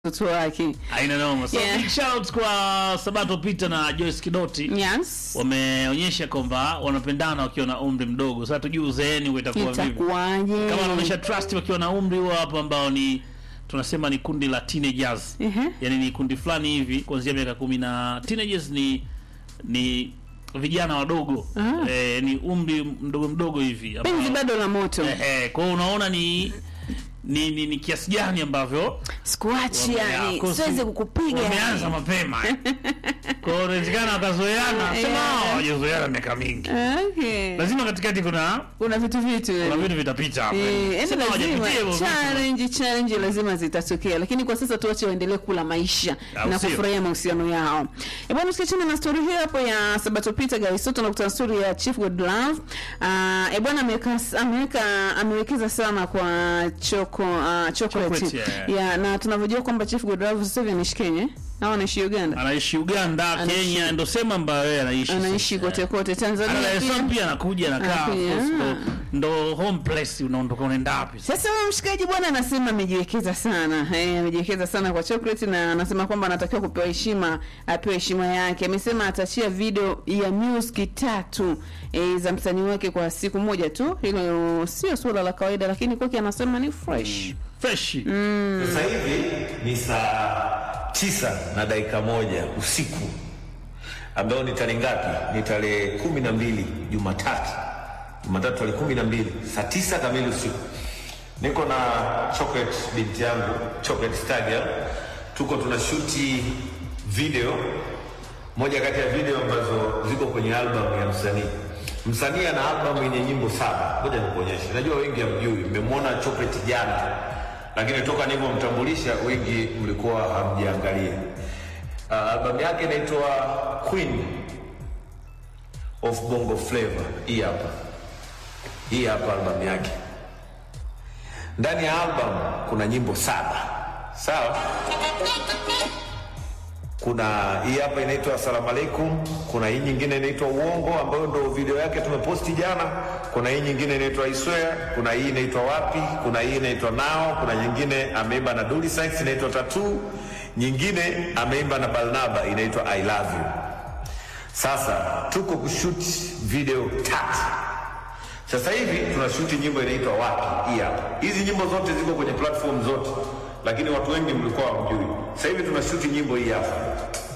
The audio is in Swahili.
mtoto wake. Haina noma. So Yeah. big shout kwa Sabato Peter na Joyce Kidoti. Yes. Wameonyesha kwamba wanapendana wakiwa na umri mdogo. Sasa tujue uzeeni huo itakuwa vipi. Itakuwaje? Kama wanaonyesha trust wakiwa na umri huo hapo ambao ni tunasema ni kundi la teenagers. Ehe. Yaani ni kundi fulani hivi kuanzia miaka kumi na teenagers ni ni vijana wadogo. Ah. Eh, ni umri mdogo mdogo hivi. ambao- Penzi bado la moto. Ehe, kwa hiyo unaona ni ni, ni, ni kiasi gani ambavyo Sikuachi wame- yani, kosi- siwezi kukupiga. wameanza yani. mapema kwa hiyo inawezekana wakazoeana Yeah. sema hao hawajazoeana miaka mingi Okay. lazima katikati kuna Kuna vitu vitu. kuna yani. vitu vitapita hapo Eh, yani Sema lazima hawajapitia hivyo vitu. challenge challenge lazima zitatokea, lakini kwa sasa tuache waendelee kula maisha Au na sio? kufurahia mahusiano yao. E bwana, usikiachana na story hiyo hapo ya Sabato Peter Gaisoto na kutana story ya Chief Godlove. Ah, e bwana ameweka ameweka amewekeza sana kwa choko uh, chocolate. Chocolate, yeah. yeah, na tunavyojua kwamba Chief Godlove sasa hivi anaishi Kenya au anaishi Uganda, anaishi Uganda Anaishi- Kenya ndo sema ambayo yeye anaishi anaishi sasa. kote kote Ana Dar Tanzania es Salaam pia. pia anakuja anakaa of Anakuja, course, ndo- ah. ndo home place unaondoka unaenda wapi Sasa huyo mshikaji bwana anasema amejiwekeza sana eh, amejiwekeza sana kwa chocolate na anasema kwamba anatakiwa kupewa heshima, apewe heshima yake. Amesema atachia video ya music tatu eh, za msanii wake kwa siku moja tu. Hilo sio suala la kawaida, lakini kwake anasema ni fresh. fresh Sasa hivi ni saa tisa na dakika moja usiku ambayo ni tarehe ngapi? Ni tarehe kumi na mbili Jumatatu, Jumatatu tarehe kumi na mbili saa tisa kamili usiku. Niko na Chocolate binti yangu Chocolate Stadium, tuko tunashuti video moja kati ya video ambazo ziko kwenye albamu ya msanii. Msanii ana albamu yenye nyimbo saba. Ngoja nikuonyeshe, najua wengi hamjui, mmemwona Chocolate jana, lakini toka nilivyomtambulisha wengi mlikuwa hamjaangalia. Uh, albamu yake inaitwa Queen of Bongo Flava. Hii hapa, hii hapa albamu yake. Ndani ya albamu kuna nyimbo saba, sawa kuna hii hapa inaitwa Asalamu alaikum, kuna hii nyingine inaitwa Uongo ambayo ndo video yake tumeposti jana, kuna hii nyingine inaitwa I swear, kuna hii inaitwa Wapi, kuna hii inaitwa Nao, kuna nyingine ameimba na Dully Sykes inaitwa Tattoo, nyingine ameimba na Barnaba inaitwa I love you. Sasa tuko kushoot video tatu. Sasa hivi tunashuti nyimbo inaitwa Wapi, hii hapa. Hizi nyimbo zote ziko kwenye platform zote, lakini watu wengi mlikuwa hamjui. Sasa hivi tunashuti nyimbo hii hapa.